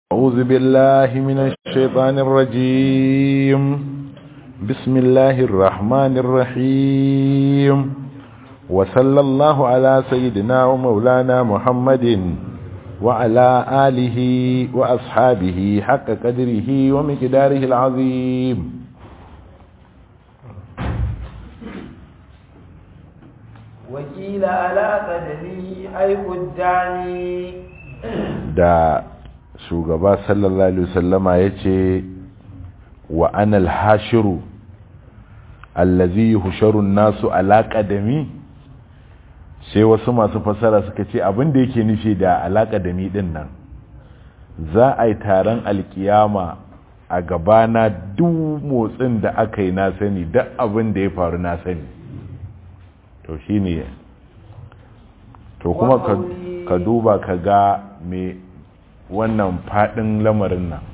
أعوذ بالله من الشيطان الرجيم بسم الله الرحمن الرحيم وصلى الله على سيدنا ومولانا محمد وعلى آله وأصحابه حق قدره ومقداره العظيم وكيل على قدري أي قداني da shugaba sallallahu alaihi wasallama yace wa anal hashiru allazi yuhsharu nasu ala qadami sai wasu masu fasara suka ce abin da yake nufi da ala qadami din nan za a yi taron alkiyama a gabana duk motsin da aka yi na sani duk abin da ya faru na sani to shine to kuma ka duba ka ga me wannan fadin lamarin nan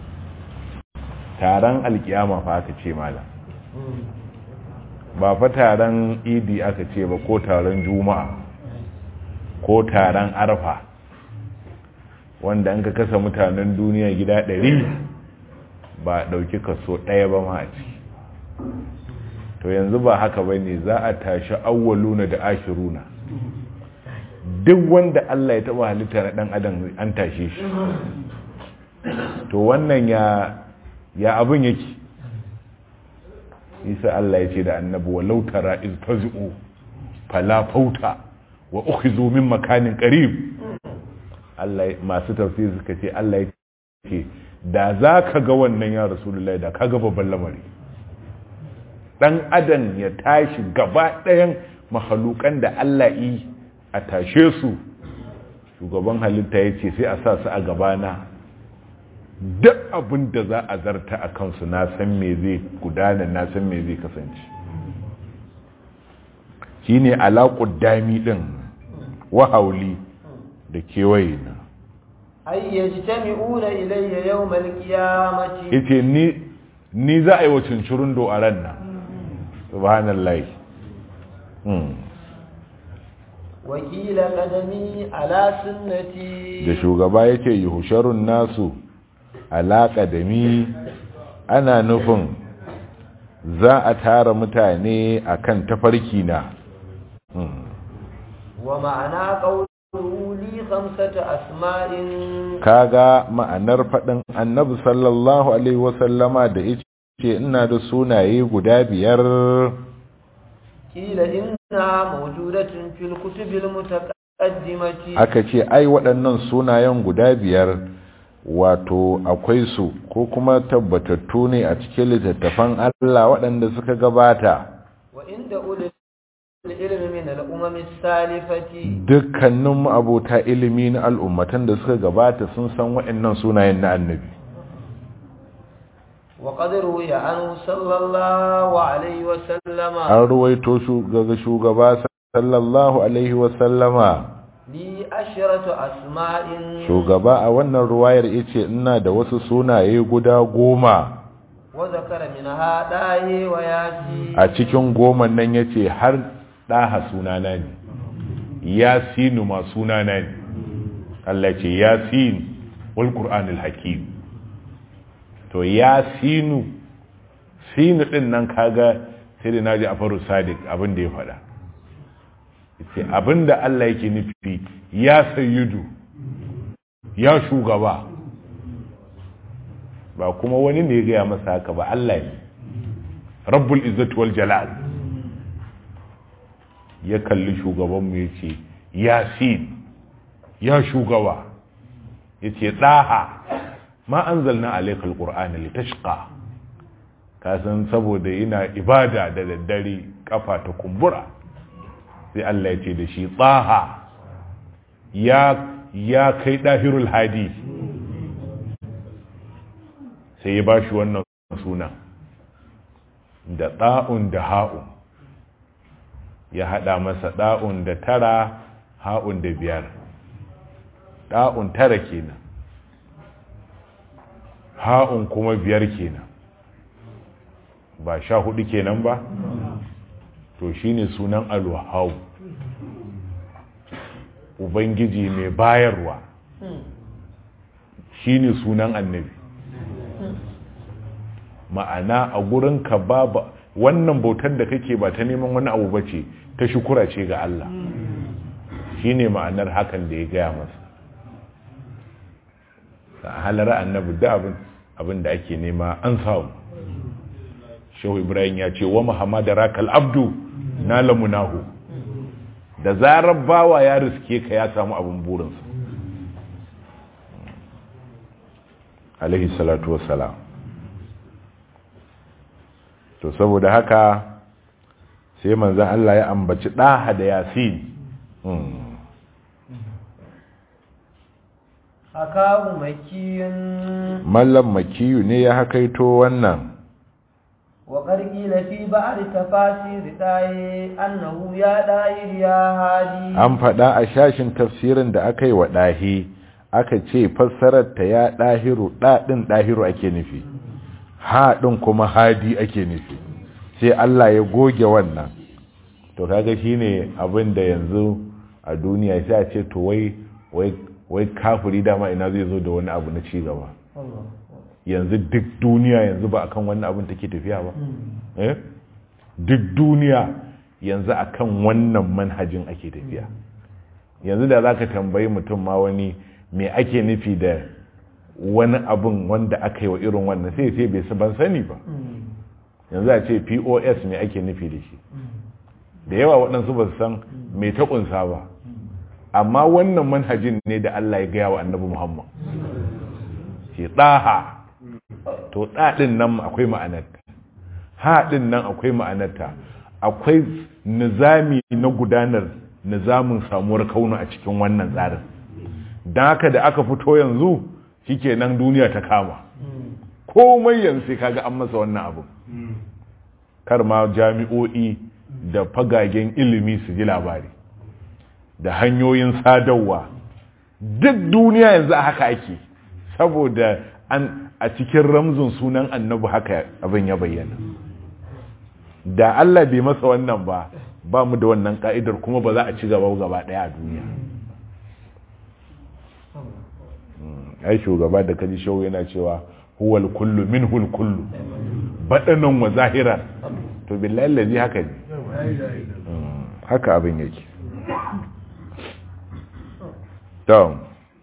taron alkiyama fa aka ce malam ba fa taron idi aka ce ba ko taron juma'a ko taron arfa wanda an ka kasa mutanen duniya gida ɗari ba ɗauki kaso ɗaya ba ma a ciki to yanzu ba haka ba ne za a tashi awwaluna da ashiruna duk wanda Allah ya taba halitta na dan adam an tashe shi to wannan ya ya abin yake isa Allah ya ce da annabi walau tara iz tazu fala fauta wa ukhizu min makanin qarib Allah masu tafsiri suka ce Allah ya ce da zaka ga wannan ya rasulullahi da kaga babban lamari dan adam ya tashi gaba ɗayan mahalukan da Allah yi a tashe su shugaban halitta ya ce sai a sa su a gabana duk abin da za a zarta a kansu na san me zai gudana na san me zai kasance shi ne alaƙud dami ɗin wahauli da kewaye na ay yajtami'una ilayya yawm al-qiyamati yace ni ni za a yi wa cincirin do a ran nan subhanallahi wakila kadami ala sunnati da shugaba yake yuhsharun nasu ala kadami ana nufin za a tara mutane akan tafarki na wa ma'ana qawluhu li khamsati asma'in kaga ma'anar fadin annabi sallallahu alaihi wasallama da yace ina da sunaye guda biyar kila inna mawjudatun fil kutubil mutaqaddimati aka ce ai waɗannan sunayen guda biyar wato akwai su ko kuma tabbatattu ne a cikin littattafan Allah waɗanda suka gabata wa inda ulil ilmi min al-umam as-salifati dukkanin abota ilimi na al'ummatan da suka gabata sun san waɗannan sunayen na annabi وقد روي عنه صلى الله عليه وسلم an ruwaito daga shugaba sallallahu alaihi wasallama li ashratu asma'in shugaba a wannan ruwayar yace ina da wasu sunaye guda goma wa zakara minha dahi wa yasi a cikin goman nan yace har daha sunana ne yasinu ma sunana ne Allah ce yasin wal qur'anil hakim to ya sinu sinu din nan kaga sai da naji a faru sadiq abin da ya faɗa ce abin da Allah yake nufi ya sayyidu ya shugaba ba kuma wani ne ya gaya masa haka ba Allah ne rabbul izzati wal jalal ya kalli shugabanmu ya ce yasin ya shugaba ya ce ɗaha ma an zalna alaikal ƙur'ani litashqa kasan saboda yana ibada da daddare kafa ta kumbura sai Allah ya ce da shi tsaha ya ya kai dahirul hadi sai ya bashi wannan suna da ɗa'un da ha'un ya haɗa masa ɗa'un da tara ha'un da biyar ɗa'un tara kenan ha'un kuma biyar kenan ba sha hudu kenan ba to shine sunan alwahau ubangiji mai bayarwa shine sunan annabi ma'ana a gurin ka babu wannan bautar da kake ba ta neman wani abu bace ta shukura ce ga Allah shine ma'anar hakan da ya gaya masa a halara annabi da abin abin da ake nema an samu shehu ibrahim ya ce wa muhammad rakal abdu na lamunahu da zarar bawa ya riske ka ya samu abin burinsa alaihi salatu wassalam to saboda haka sai manzan Allah ya ambaci ɗaha da yasin hakahu makiyun mallam makiyu ne ya hakaito wannan wa qarqila fi ba'd tafasir tayi annahu ya dahir ya hadi an faɗa a shashin tafsirin da aka yi wa ɗahi aka ce fassarar ta ya ɗahiru ɗaɗin ɗahiru ake nufi haɗin kuma hadi ake nufi sai Allah ya goge wannan to kaga shine abin da yanzu a duniya sai a ce to wai wai wai kafiri dama ina zai zo da wani abu na ci gaba yanzu duk duniya yanzu ba akan wannan abin take tafiya ba eh duk duniya yanzu akan wannan manhajin ake tafiya yanzu da zaka tambayi mutum ma wani me ake nufi da wani abun wanda aka yi wa irin wannan sai sai bai ban sani ba yanzu a ce pos me ake nufi da shi da yawa waɗansu ba su san me ta ƙunsa ba amma wannan manhajin ne da Allah ya gaya wa annabi Muhammad ke ɗaha to ɗaɗin nan akwai ma'anarta haɗin nan akwai ma'anarta akwai nizami na gudanar nizamin samuwar kaunu a cikin wannan tsarin don haka da aka fito yanzu shike nan duniya ta kama komai yanzu sai kaga an masa wannan abu kar ma jami'o'i da fagagen ilimi su ji labari da hanyoyin sadarwa duk duniya yanzu a haka ake saboda an a cikin ramzin sunan annabi haka abin ya bayyana da Allah bai masa wannan ba ba mu da wannan ka'idar kuma ba za a ci gaba gaba daya a duniya ai shugaba da kaji shau yana cewa huwal kullu minhul kullu badanan wa zahiran to billahi allazi haka ne haka abin yake to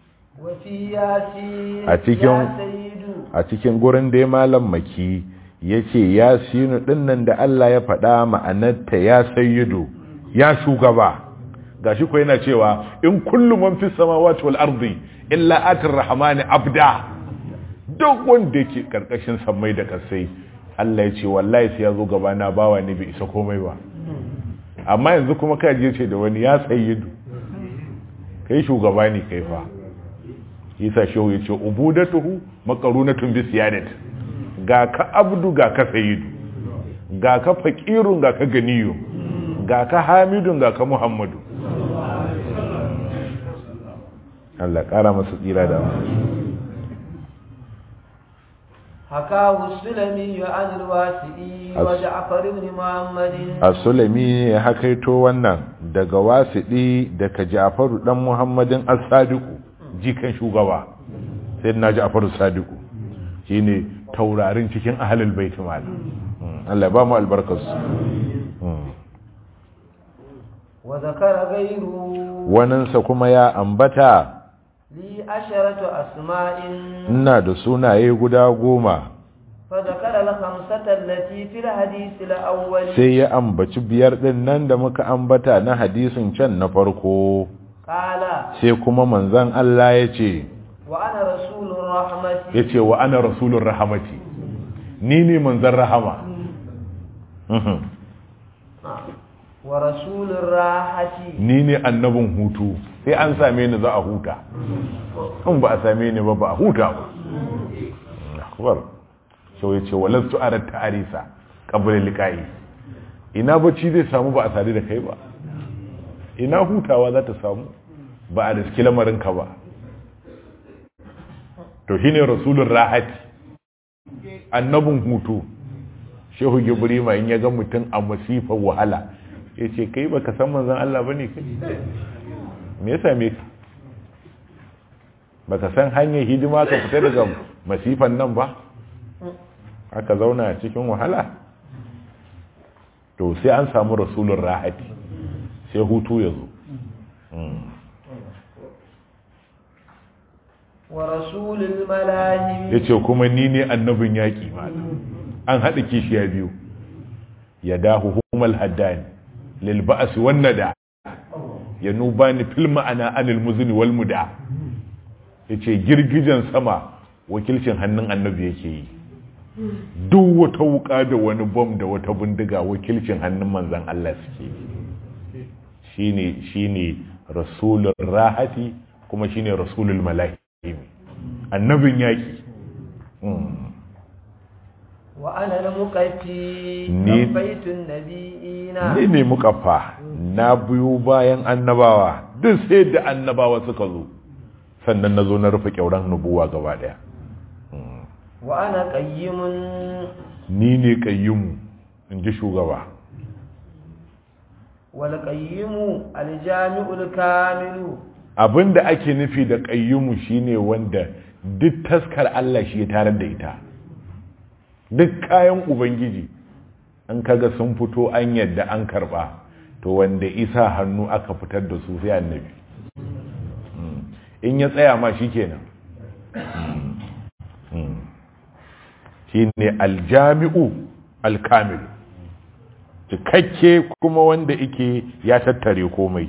a cikin a cikin gurin da malam maki yace ya sinu dinnan da Allah ya faɗa ma'anarta ya sayyidu ya shugaba gashi ko yana cewa in kullu man fis samawati wal ardi illa atir rahmani abda duk wanda yake karkashin sammai da kasai Allah ya ce wallahi sai ya zo gaba na bawa ne bai isa komai ba amma yanzu kuma kai je ce da wani ya sayyidu kai shugaba ne kai fa yasa shehu ya ce ubudatuhu makarunatun bi siyadat ga ka abdu ga ka sayyidu ga ka faqirun ga ka ganiyu ga ka hamidun ga ka muhammadu Allah kara masa tsira da حكاه السلمي عن الواسئي وجعفر بن محمد السلمي hakaito wannan daga wasiɗi daga Ja'faru dan Muhammadin as-Sadiq jikan shugaba sayyidina Ja'faru as-Sadiq shine taurarin cikin ahlul bait malam Allah ba mu albarkarsu wa zakara ghayru wanansa kuma ya ambata li asharatu asma'in ina da sunaye guda goma fa zakara al-khamsata allati fil hadith al-awwal sai ya ambaci biyar din nan da muka ambata na hadisin can na farko qala sai kuma manzon Allah ya ce wa ana rasulur rahmati ya ce wa ana rasulun rahamati ni ne manzon rahama Mhm. wa rasulur rahati ni ne annabin hutu sai an same ni za a huta in ba a same ni ba ba a huta ba akbar sau ya ce walastu arar ta'arisa ƙabilin liƙa'i ina bacci zai samu ba a sadu da kai ba ina hutawa za ta samu ba a riski lamarinka ba to shi ne rasulun rahati annabin hutu shehu gibrima in ya ga mutum a masifar wahala ya ce kai ba ka san manzan Allah ba ne kai me ya same ka baka san hanyar hidima ka fita daga masifan nan ba aka zauna cikin wahala to sai an samu rasulun rahati sai hutu ya zo wa rasulul malahim ya ce kuma ni ne annabin yaƙi ma an haɗa kishiya biyu ya dahu humal haddani lil ba'as wan nada ya nubani fil ma'ana anil muzni wal muda yace girgijen sama wakilcin hannun annabi yake yi duk wata wuka da wani bom da wata bindiga wakilcin hannun manzon Allah suke yi shine shine rasulur rahati kuma shine rasulul mala'ikati annabin yaki wa ana al-muqaffi Ni- baitun nabiyina ni ne muka fa na biyu bayan annabawa duk sai da annabawa suka zo sannan na zo na rufe kyauran nubuwa gaba daya wa ana qayyimun ni ne kayyimu in ji shugaba wal qayyimu al-jami'ul kamilu abinda ake nufi da kayyimu shine wanda duk taskar Allah shi ya tarar da ita duk kayan ubangiji an kaga sun fito an yadda an karba to wanda isa hannu aka fitar da su sai annabi Mm. in ya tsaya ma shikenan Mm. Mm. shine aljami'u alkamilu cikakke kuma wanda ike ya tattare komai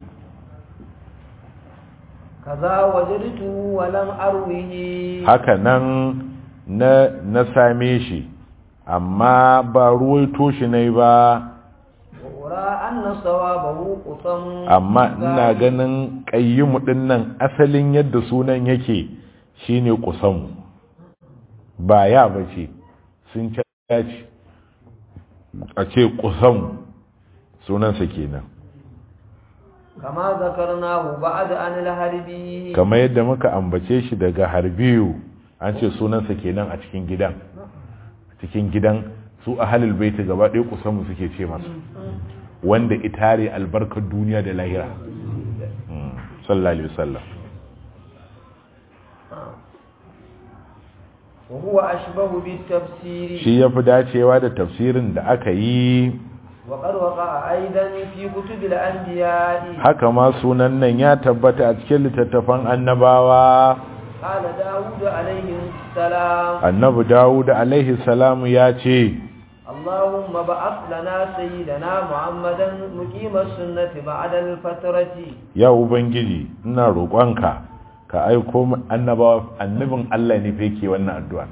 kaza wajadtu wa lam arwihi haka nan na, na same shi amma ba ruwaito shi ne ba wa ura anna sawabahu qusam amma ina ganin ƙayyimu ɗin nan asalin yadda sunan yake shine kusamu ba ya ba ce sun caci a ce kusamu sunansa kenan kama zakarnahu ba'da an al-harbi kamar yadda muka ambace shi daga harbiyu an ce sunansa kenan a cikin gidan a cikin gidan su a halil baiti gaba ɗaya kusanmu suke ce masu wanda itare albarkar duniya da lahira Mm, sallallahu alaihi wasallam wa huwa ashbahu bit tafsiri shi ya fi dacewa da tafsirin da aka yi wa qad waqa'a aidan fi kutubil anbiya'i haka ma sunan nan ya tabbata a cikin littattafan annabawa qala daud alayhi salam annabi dawud alaihi salamu ya ce اللهم بعث لنا سيدنا محمدا مقيم السنة بعد الفترة ya ubangiji ina roƙonka ka aiko mu annabawa annabin Allah ne fa yake wannan addu'a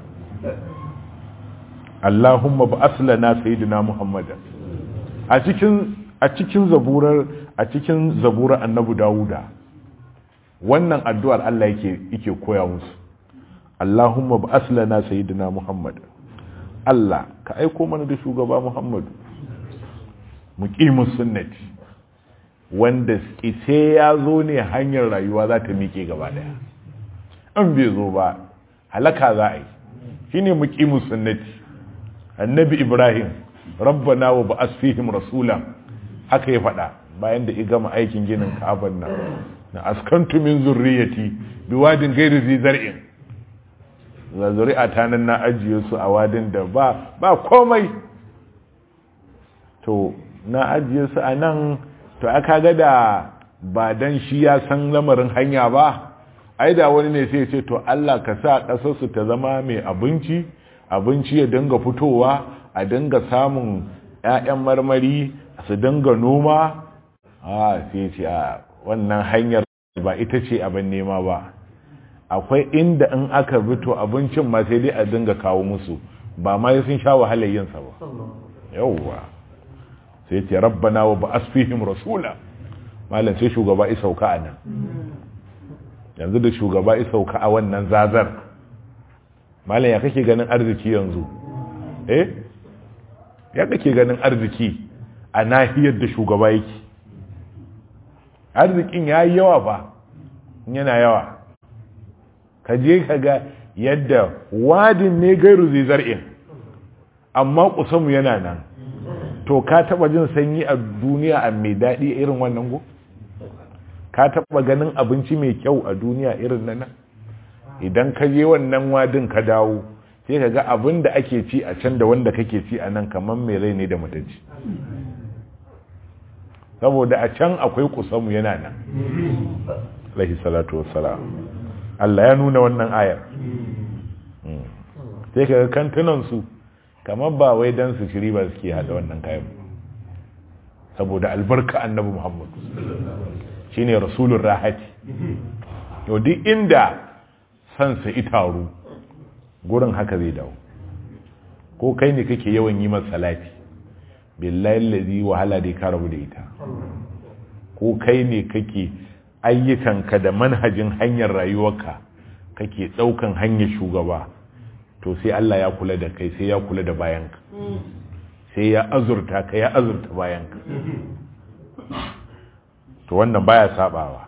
Allahumma ba'ath lana sayyidina Muhammadan a cikin a cikin zaburar a cikin zaburar annabi Dawuda wannan addu'ar Allah yake yake koya musu Allahumma ba'ath lana sayyidina Muhammadan Allah ka aiko mana da shugaba Muhammadu muqimus sunnati wanda sai ya zo ne hanyar rayuwa za ta miƙe gaba daya an bai zo ba halaka za a yi shine muqimus sunnati annabi Ibrahim rabbana wa ba'ath fihim rasulan haka ya faɗa bayan da ya gama aikin ginin Ka'aban nan na askantu min zurriyati biwadin ghairi zi zar'in ga zuri'a ta nan na ajiye su a wadin da ba ba komai to na ajiye su a nan to aka ga da ba dan shi ya san lamarin hanya ba ai da wani ne sai ya ce to Allah ka sa ƙasar su ta zama mai abinci abinci ya dinga fitowa a dinga samun ƴaƴan marmari su dinga noma a sai ya ce a wannan hanyar ba ita ce abin nema ba akwai inda in aka bi to abincin ma sai dai a dinga kawo musu ba ma sun sha wahalar yinsa ba yauwa sai ce rabbana wa ba asfihim rasula malam sai shugaba ya sauka a nan yanzu da shugaba ya sauka a wannan zazar malam ya kake ganin arziki yanzu eh ya kake ganin arziki a nahiyar da shugaba yake arzikin ya yi yawa ba yana yawa ka je ka ga yadda wadin ne gairu zai zar'in amma kusanmu yana nan to ka taba jin sanyi a duniya a mai daɗi irin wannan go ka taba ganin abinci mai kyau a duniya irin nan idan ka je wannan wadin ka dawo sai ka ga abin da ake ci a can da wanda kake ci a nan kamar mai rai ne da mutunci saboda a can akwai kusamu yana nan lahi salatu wassalam Allah ya nuna wannan ayar sai ka ga kantunansu kamar ba wai don su shiri ba suke hada wannan kayan saboda albarka annabi muhammad shine rasulun rahati yau duk inda sansa itaru gurin haka zai dawo ko kai ne kake yawan yi masa salati billahi allazi wahala dai ka rabu da ita ko kai ne kake ayyukanka da manhajin hanyar rayuwarka kake daukan hanyar shugaba to sai Allah ya kula da kai sai ya kula da bayanka sai ya azurta ka ya azurta bayanka to wannan baya sabawa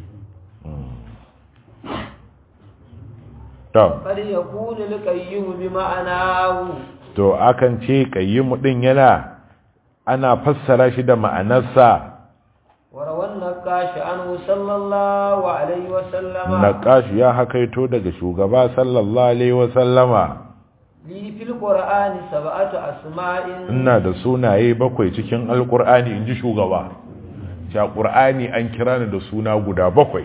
to قد يكون القيم بمعناه to akan ce qayyimu din yana ana fassara shi da ma'anarsa وروى النقاش عنه صلى الله عليه وسلم naqash ya hakaito daga shugaba sallallahu alaihi wa sallama لي في القرآن سبعة أسماء ina da sunaye bakwai cikin alqur'ani inji shugaba cha qur'ani an kira ni da suna guda bakwai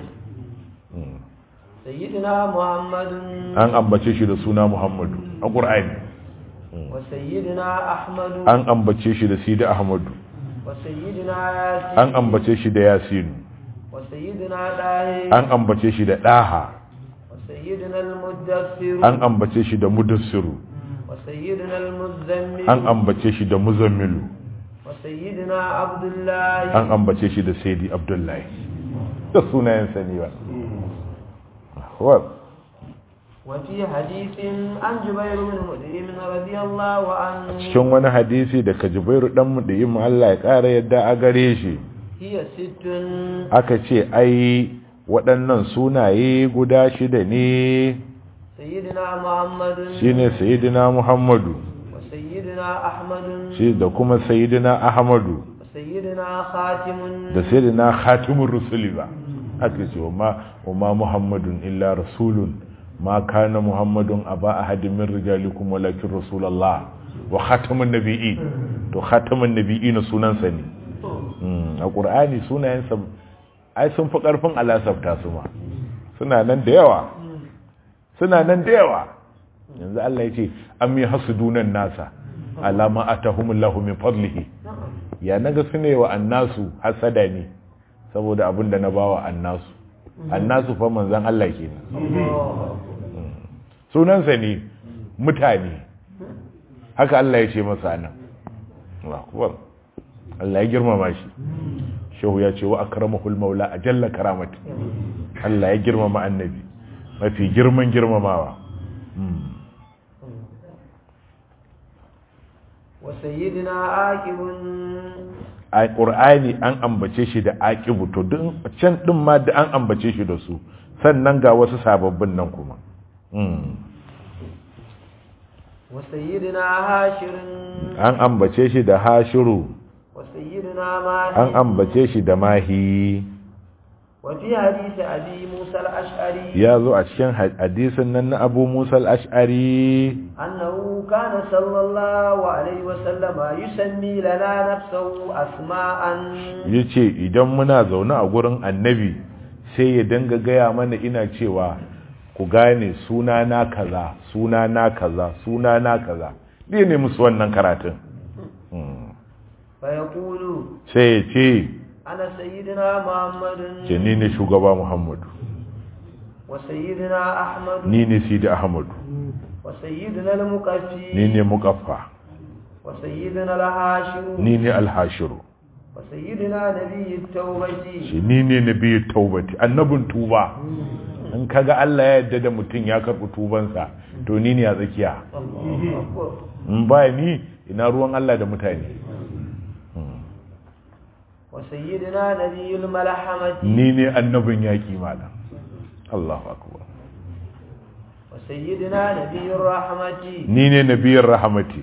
سيدنا محمد an ambace shi da suna muhammadu a qur'ani وسيدنا أحمد an ambace shi da sidi ahmadu وسيدنا ياسين an ambace shi da yasinu وسيدنا داهي an ambace shi da daha وسيدنا المدثر an ambace shi da mudassiru وسيدنا المزمل an ambace shi da muzammilu وسيدنا عبد الله an ambace shi da saidi abdullahi da sunayen sani ba wa وفي حديث عن جبير بن مدعم رضي الله عنه cikin wani hadisi da kajibairu dan mu da yin Allah ya kara yadda a gare shi هي ست aka ce ai waɗannan sunaye guda shida ne سيدنا محمد shine sayyidina Muhammadu وسيدنا أحمد shi da kuma sayyidina Ahmadu وسيدنا خاتم da sayyidina Khatimur Rusuli ba aka ce wa ma Muhammadun illa rasulun ma kana Muhammadun aba ahadin min rijalikum walakin rasulullah wa khatamun nabiyyin to khatamun nabiyyin sunansa ne Mm, a ƙur'ani sunayensa ai sun fi ƙarfin alasafta su ma suna nan da yawa suna nan da yawa yanzu Allah ya ce an yi hasudunan nasa alama atahumullahu min fadlihi ya naga su ne wa annasu hasada ne saboda abin da na bawa annasu annasu fa manzan Allah kenan sunansa ne mutane haka Allah ya ce masa nan Allahu akbar Allah ya girmama shi shehu ya ce wa akramahul maula ajalla karamati Allah ya girmama annabi mafi girman girmamawa وسيدنا عاقب a ƙur'ani an ambace shi da aqibu to duk can din ma da an ambace shi da su sannan ga wasu sababbin nan kuma Mm. وسيدنا هاشر an ambace shi da hashiru وسيدنا an ماهي ambace shi da mahi وفي حديث أبي موسى الأشعري ya zo a cikin hadisin nan na abu musa al-ash'ari أنه كان صلى الله عليه وسلم يسمي لنا نفسه أسماء ya ce idan muna zaune a gurin annabi sai ya danga gaya mana ina cewa ku gane suna na kaza suna na kaza suna na kaza ɗaya ne musu wannan karatun Mm. فيقول sai ya ce أنا سيدنا محمد ce ni ne shugaba muhammadu وسيدنا أحمد ni ne sidi ahmadu وسيدنا المقفي ni ne mukaffa وسيدنا الهاشم ni ne alhashiru وسيدنا نبي التوبة ce ni ne nabi taubati annabin tuba in kaga Allah ya yarda da mutum ya karɓi tubansa to ni ne a tsakiya الله أكبر in ba ni ina ruwan Allah da mutane وسيدنا نبي الملحمة ni ne annabin yaƙi malam Allahu akbar وسيدنا نبي الرحمة ni ne nabiyin rahamati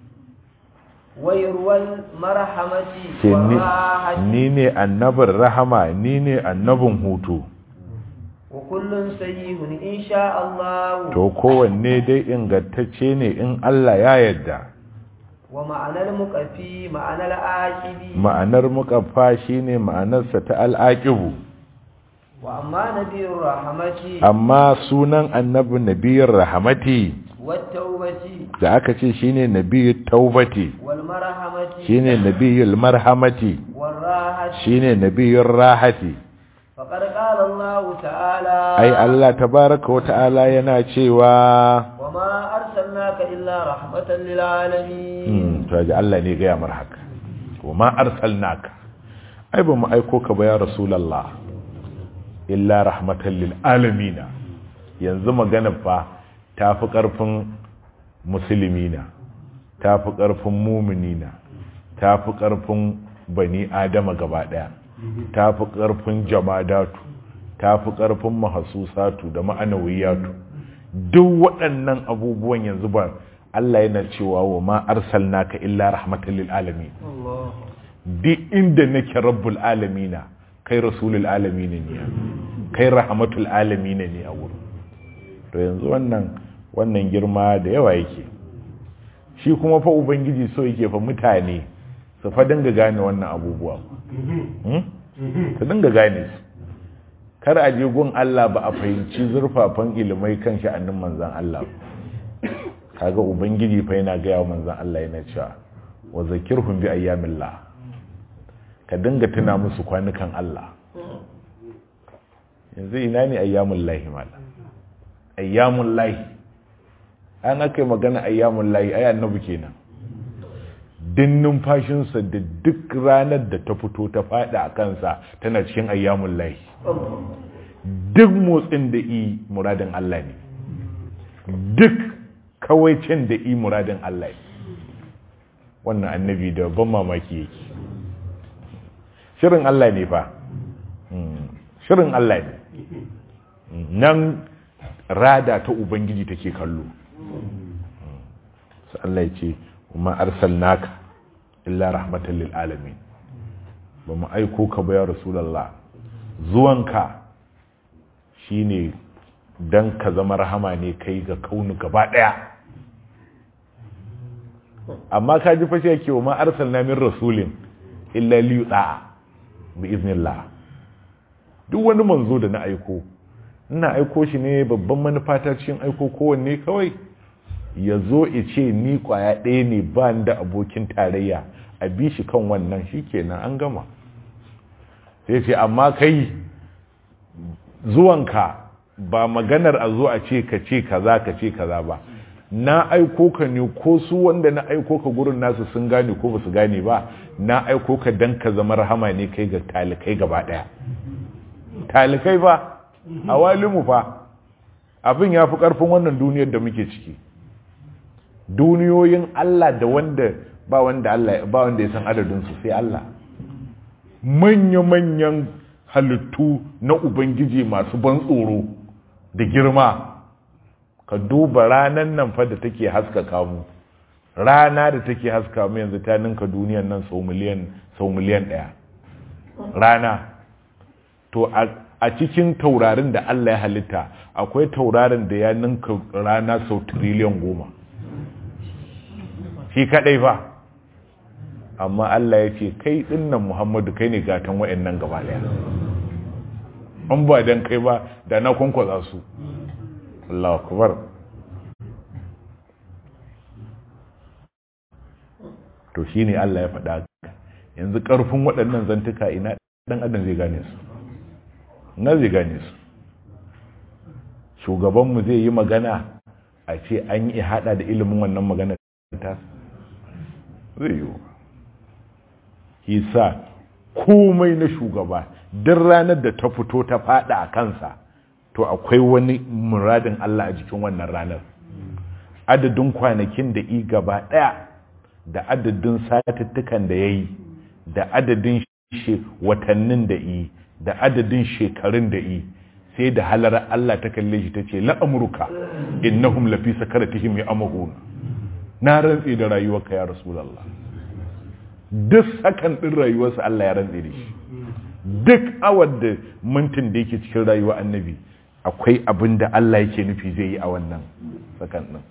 ويروى المرحمة ce ni- والراحة ni ne annabin rahama ni ne annabin hutu وكل سيئ إن شاء الله to kowanne dai ingantacce ne in Allah ya yarda ومعنى المكفي معنى العاقب ma'anar muƙaffa shine ma'anarsa ta al'aqibu وأما نبي الرحمة amma sunan annabi nabiyar rahamati والتوبة da aka ce shine nabiyyu taubati والمرحمة shine nabiyyul marhamati والراحة shine nabiyyur rahati فقد قال الله تعالى ai Allah tabaraka wa ta'ala yana cewa وما أرسلناك إلا رحمة للعالمين hmm to ji Allah ne ga mar haka wa ma arsalnaka ai ba mu aiko ka ba ya rasulullah illa rahmatan lil alamin yanzu magana fa tafi karfin musulmina tafi karfin mu'minina tafi karfin bani adama gaba daya tafi karfin jamadatu tafi karfin mahasusatu da ma'anawiyatu duk waɗannan abubuwan yanzu ba Allah yana cewa wa ma arsalnaka illa rahmatan lil alamin الله duk inda nake rabbul alamina kai rasulul alamina ne kai rahmatul alamina ne a wurin to yanzu wannan wannan girma da yawa yake shi kuma fa ubangiji so yake fa mutane su fa dinga gane wannan abubuwa hmm? su dinga gane su kar a je gun Allah ba a fahimci zurfafan ilimai kan sha'anin manzan Allah kaga ubangiji fa yana gaya wa manzan Allah yana cewa wa zakirhum bi ayyamillah ka dinga tuna musu kwanukan Allah yanzu ina ne ayyamun lahi mala ayyamun lahi an aka yi magana ayyamun lahi ai annabi kenan din numfashinsa da duk ranar da ta fito ta fada a kansa tana cikin ayyamun lahi duk motsin da i muradin Allah ne duk kawaicin da i muradin Allah ne wannan annabi da ban mamaki yake shirin Allah ne fa shirin Allah ne nan rada ta ubangiji take kallo sai Allah ya ce kuma arsalnaka illa rahmatan lil alamin ba mu aiko ka ba ya rasulullah zuwanka shine dan ka zama rahama ne kai ga kaunu gaba daya amma ka ji fashe yake wa ma arsalna min rasulin illa li yuta'a bi iznillah duk wani manzo da na aiko ina aiko shi ne babban manufa ta cikin aiko kowanne kawai ya zo ya ce ni kwaya ɗaya ne ba da abokin tarayya a bi shi kan wannan shi kenan an gama sai ce amma kai zuwanka ba maganar a zo a ce ka ce kaza ka ce kaza ba na aiko ka ne ko su wanda na aiko ka gurin nasu sun gane ko ba su gane ba na aiko ka dan ka zama rahama ne kai ga talikai gaba daya talikai ba a walimu fa abin ya fi karfin wannan duniyar da muke ciki duniyoyin Allah da wanda ba wanda Allah ba wanda ya san adadin su sai Allah manya-manyan halittu na ubangiji masu ban tsoro da girma ka duba ranan nan fa da take haskaka mu rana da take haska mu yanzu ta ninka duniyan nan sau miliyan sau miliyan daya rana to a cikin taurarin da Allah ya halitta akwai taurarin da ya ninka rana sau triliyan goma shi kadai ba amma Allah ya ce kai dinnan Muhammadu kai ne gatan wayannan gaba daya an ba dan kai ba da na kwankwaza su Allah akbar to shine Allah ya faɗa yanzu ƙarfin waɗannan zantuka ina ɗan adam zai gane su na zai gane su shugabanmu zai yi magana a ce an yi haɗa da ilimin wannan magana ta zai yi hisa komai na shugaba duk ranar da ta fito ta faɗa a kansa to akwai wani muradin Allah a jikin wannan ranar adadin kwanakin da i gaba ɗaya da adadin satuttukan da ya yi da adadin watannin da i da adadin shekarun da i sai da halar Allah ta kalle shi ta ce la'amurka innahum lafi sakaratihim ya amahuna na rantsi da rayuwarka ya rasulallah duk sakan ɗin rayuwarsa Allah ya rantsi da shi duk awar da mintin da yake cikin rayuwa annabi akwai abin da Allah yake nufi zai yi a wannan sakan ɗin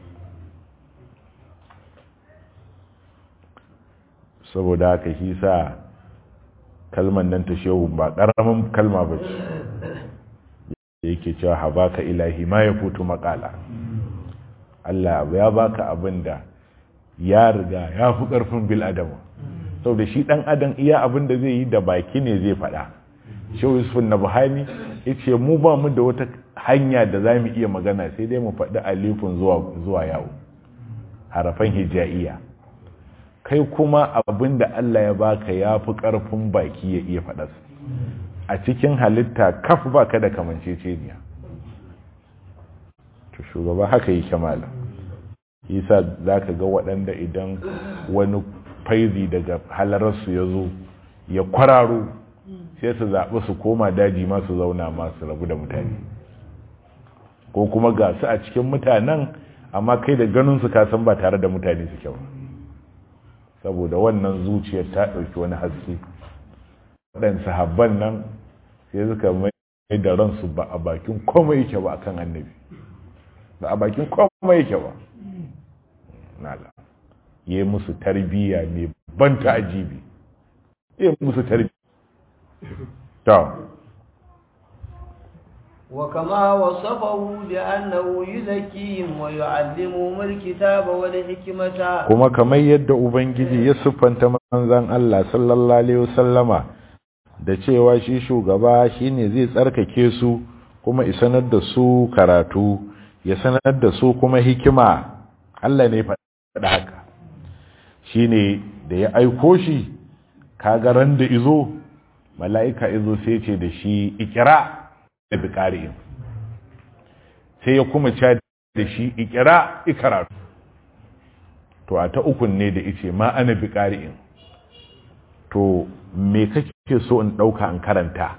saboda haka shi sa kalman nan ta shehu ba ƙaramin kalma ba ce da yake cewa habaka ilahi ma ya futu makala Allah ya baka abin da ya riga ya fi ƙarfin bil adama sau da shi ɗan adam iya abin da zai yi da baki ne zai faɗa shehu yusuf na buhari ya ce mu ba mu da wata hanya da za mu iya magana sai dai mu faɗi alifin zuwa yawo harafan hijaiya kai kuma abin da Allah ya baka ya fi ƙarfin baki ya iya faɗas a cikin halitta kaf baka da kamanceceniya to shugaba haka yi kamala isa za ka ga waɗanda idan wani faizi daga halararsu ya zo ya kwararo sai su zaɓi su koma daji masu zauna masu rabu da mutane ko kuma ga su a cikin mutanen amma kai da ganinsu kasan ba tare da mutane su kyau saboda wannan zuciyar ta ɗauki wani haske waɗansu sahabban nan sai suka mai da ransu ba a bakin komai yake ba akan annabi ba a bakin komai yake ba nala yi musu tarbiyya mai ban ta'ajibi yi musu tarbiyya ta وكما وصفه بأنه يزكيهم ويعلمهم الكتاب والحكمة kuma kamar yadda ubangiji ya siffanta manzon Allah sallallahu alaihi wasallama da cewa shi shugaba shine zai tsarkake su kuma isanar da su karatu ya sanar da su kuma hikima Allah ne faɗa haka shine da ya aiko shi kaga ran da izo mala'ika izo sai ce da shi ikira da biƙari'in sai ya kuma ca da shi ikira ikaratu to a ta ukun ne da ice ma ana biƙari'in to me kake so in ɗauka in karanta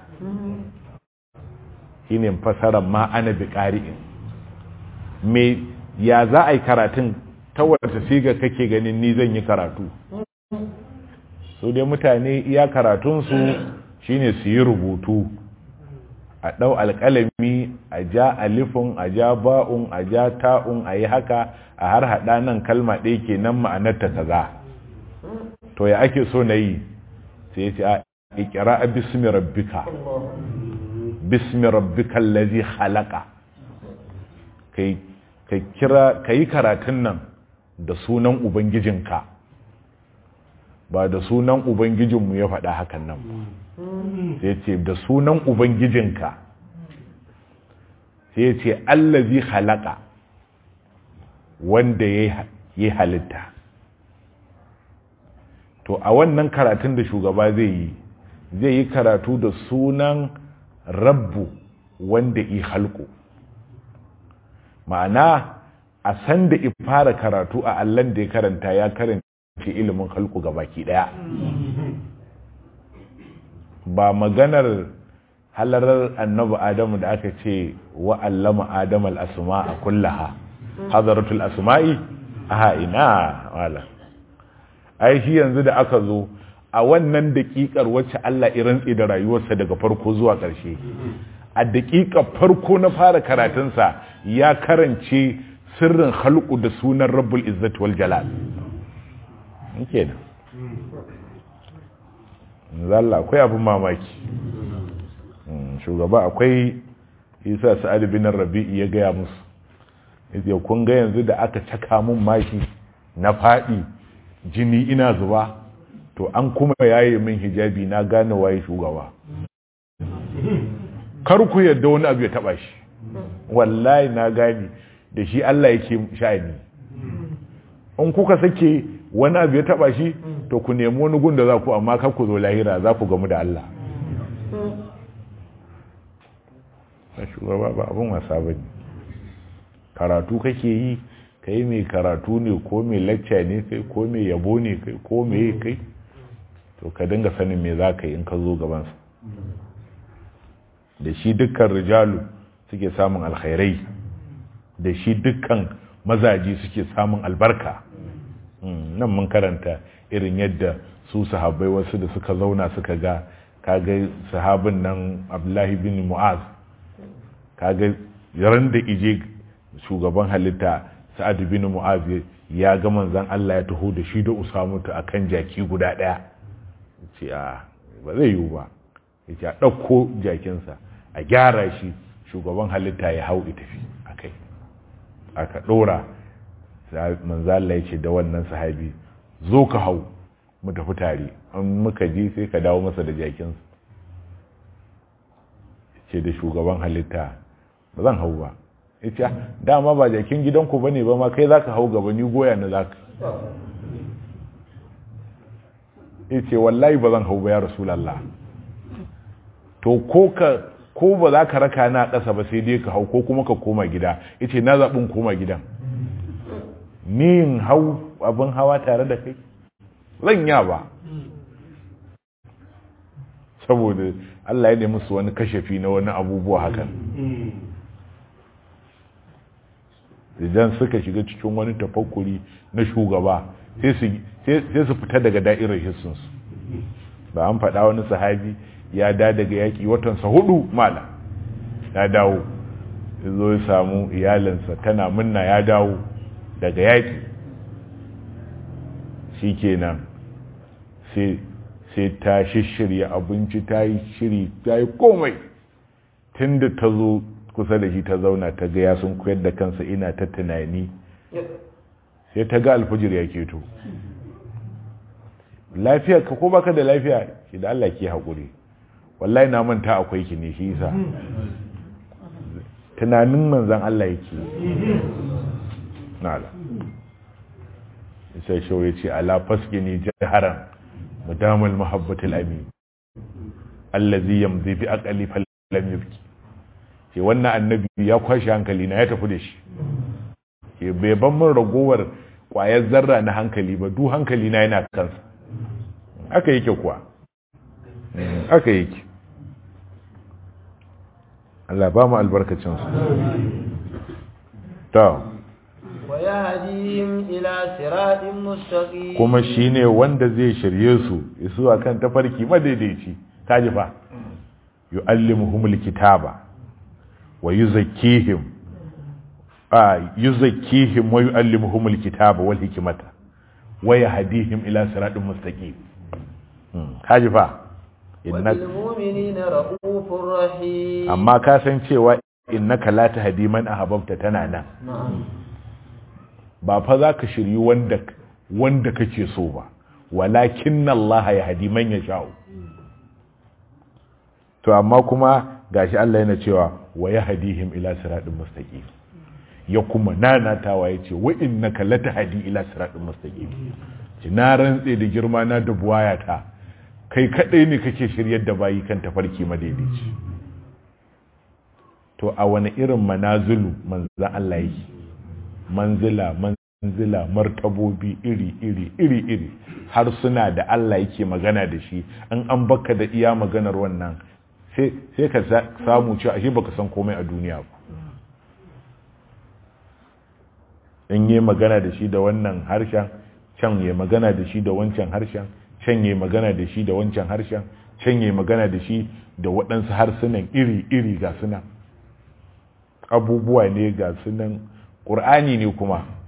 shi ne fasarar ma ana biƙari'in me ya za a yi karatun ta wata siga kake ganin ni zan yi karatu su dai mutane iya karatunsu shine su yi rubutu a ɗau alƙalami a ja alifin a ja ba'un a ja ta'un a yi haka a har haɗa nan kalma ɗaya ke nan ma'anarta kaza to ya ake so na yi sai ya ce a ikira a bismi rabbika bismi rabbika lazi halaka ka yi karatun nan da sunan ubangijinka ba da sunan ubangijinmu ya faɗa hakan nan ba sai ce da sunan ubangijinka sai ce allazi halaka wanda ya yi halitta to a wannan karatun da shugaba zai yi zai yi karatu da sunan rabbu wanda yi halko ma'ana a san da fara karatu a allan da ya karanta ya karanta ilimin halko ga baki daya ba maganar halarar annabi adamu da aka ce wa allama adamu al'asma a kullaha hazaratul asma'i a ina wala ai shi yanzu da aka zo a wannan daƙiƙar wacce Allah irantsi da rayuwarsa daga farko zuwa ƙarshe a daƙiƙar farko na fara karatunsa ya karance sirrin halku da sunan rabbul izzat wal jalal kenan zalla akwai abin mamaki shugaba akwai isa sa'ad bin rabi'i ya gaya musu yace kun ga yanzu da aka caka mun maki na fadi jini ina zuba to an kuma yaye min hijabi na gane waye shugaba kar ku yadda wani abu ya taba shi wallahi na gane da shi Allah yake sha'ani in kuka sake wani abu ya taba shi to ku nemi wani gun da za ku amma kar ku zo lahira za ku gamu da Allah na shugaba ba abin wasa ba ne karatu kake yi kai mai karatu ne ko mai lacca ne kai ko mai yabo ne kai ko mai kai to ka dinga sanin me za ka yi in ka zo gabansa da shi dukkan rijalu suke samun alkhairai da shi dukkan mazaji suke samun albarka nan mun karanta irin yadda su sahabbai wasu da suka zauna suka ga kaga sahabin nan abdullahi bin mu'az kaga ran da ije shugaban halitta sa'ad bin mu'az ya ga manzon Allah ya taho da shi da usamutu akan jaki guda daya ce a ba zai yiwu ba yace a dauko jakinsa a gyara shi shugaban halitta ya hau tafi akai aka dora manzo Allah ya ce da wannan sahabi zo ka hau mu tafi tare an muka je sai ka dawo masa da jakinsa ce da shugaban halitta ba zan hau ba ya ce dama ba jakin gidanku ba ne ba ma kai za ka hau gaba ni goya na za ka ya ce wallahi ba zan hau ba ya rasulallah to ko ka ko ba za ka raka na ƙasa ba sai dai ka hau ko kuma ka koma gida ya ce na zaɓin koma gidan ni in hau abin hawa tare da kai zan ya ba saboda Allah ya nemi su wani kashafi na wani abubuwa hakan idan suka shiga cikin wani tafakkuri na shugaba sai su fita daga da'irar hissinsu ba an faɗa wani sahabi ya da daga yaƙi watansa hudu mala ya dawo ya zo ya samu iyalinsa tana munna ya dawo daga yaƙi shi kenan sai ta shishirya abinci ta yi shiri ta yi komai tun da ta zo kusa da shi ta zauna ta ga ya sun koyar da kansa ina ta tunani sai ta ga alfajir ya keto lafiya ka ko baka da lafiya shi da Allah ke haƙuri wallahi na manta akwai ki ne shi yasa tunanin manzan Allah yake nala sai shawai ce ala faskini jaharan mudamul mahabbatul amin allazi yamzi bi aqli falam yabki ce wannan annabi ya kwashi hankali na ya tafi da shi ke bai ban min ragowar kwayar zarra na hankali ba duk hankali na yana kansa aka yake kuwa aka yake Allah ba mu albarkacin su to ويهديهم إلى صراط مستقيم kuma shine wanda zai shirye su zuwa kan tafarki madaidaici kaji fa yu'allimuhumul kitaba wa yuzakkihim a yuzakkihim wa yu'allimuhumul kitaba wal hikmata wa yahdihim ila siratin mustaqim kaji fa وبالمؤمنين رؤوف رحيم amma ka san cewa innaka la tahdi man ahbabta tana nan ba fa za ka shiryi wanda wanda kake so ba walakin Allah ya hadi man ya sha'u to amma kuma gashi Allah yana cewa wa yahdihim ila siratin mustaqim ya kuma nanatawa yace wa innaka latahdi ila siratin mustaqim ji na rantse da girma na da buwayata kai kadai ne kake shiryar da bayi kan tafarki madaidaici to a wani irin manazulu manzo Allah yake manzila manzila martabobi iri iri iri iri har suna da Allah yake magana da shi an an baka da iya maganar wannan sai sai ka samu cewa ashe baka san komai a duniya ba in yi magana da shi da wannan harshen can yi magana da shi da wancan harshen can yi magana da shi da wancan harshen can yi magana da shi da waɗansu harsunan iri iri ga sunan abubuwa ne ga sunan ƙur'ani ne kuma